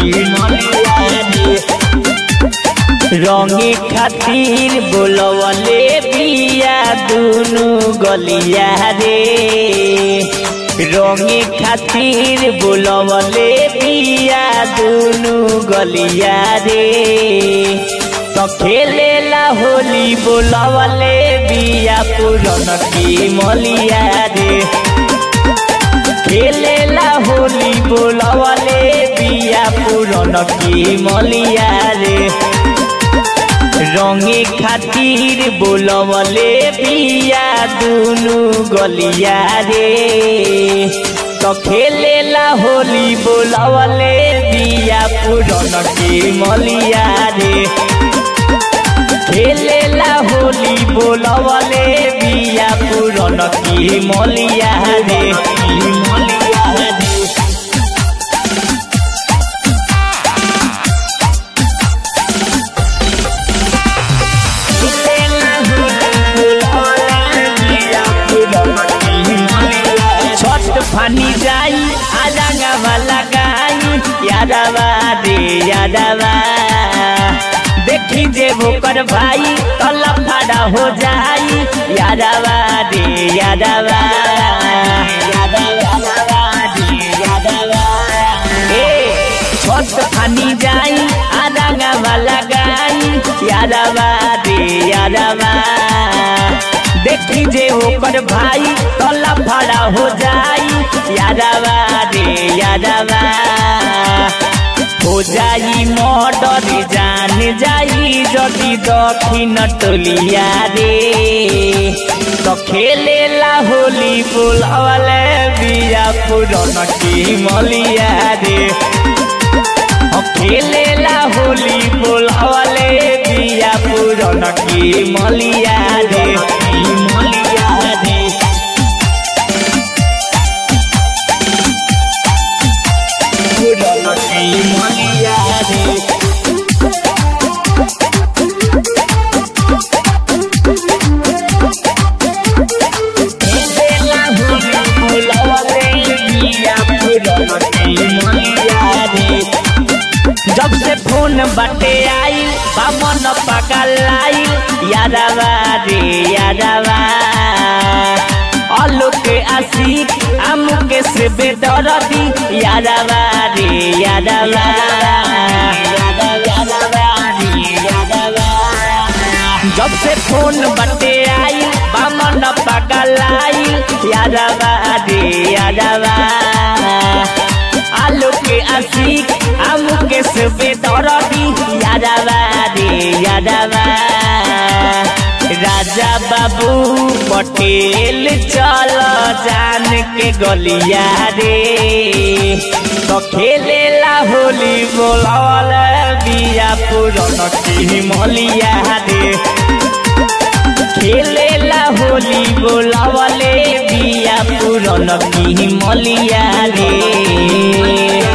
की मलिया रे रंगे खातिर बोलवले बिया दुनु गलिया रे रंगे खातिर बोलवले बिया दुनु गलिया रे तो खेलेला होली बोलवले बिया पुरन की मलिया रे खेलेला होली बोलवले बिया पुरन की मलिया रे रंगे खातिर बोलवले बिया दुनु गलिया रे तो खेलेला होली बोलवले बिया पुरन के मलिया रे खेलेला होली बोलवले बिया पुरन की मलिया रे की मलिया रे छठ फानी जाई आजांगा वाला गाई यादवा रे यादवा देखी जे ओकर भाई तला फाड़ा हो जाई यादवा रे यादवा ए छठ फानी जाई आजांगा वाला गाई यादवा रे यादवा देखी जे ओकर भाई तला फाड़ा हो जाई यादवा रे यादवा हो जाई मर्डर जान जाई जदि दक्षिण टोलिया रे तो खेलेला होली बोलवले बिया पुरन की मलिया रे खेलेला होली बोलवले बिया पुरन की मलिया रे की मलिया रे पुरन की मलिया रे खेलेला होली बोलवले बिया पुरन की मलिया रे जब से फोन बटे आई बामन पकल आई यादवा रे यादवा अलोक आशिक आमुके से बेदरदी यादवा रे यादवा जब से फोन बटे आई बामन पकल आई यादवा रे यादवा आलू के आशिक आलू के सुबे दरदी यादवा रे यादवा राजा बाबू पटेल चल जान के गलिया रे तो खेलेला होली बोलल बिया पुरन की मलिया रे खेलेला होली बोलवले बिया पुरन की मलिया रे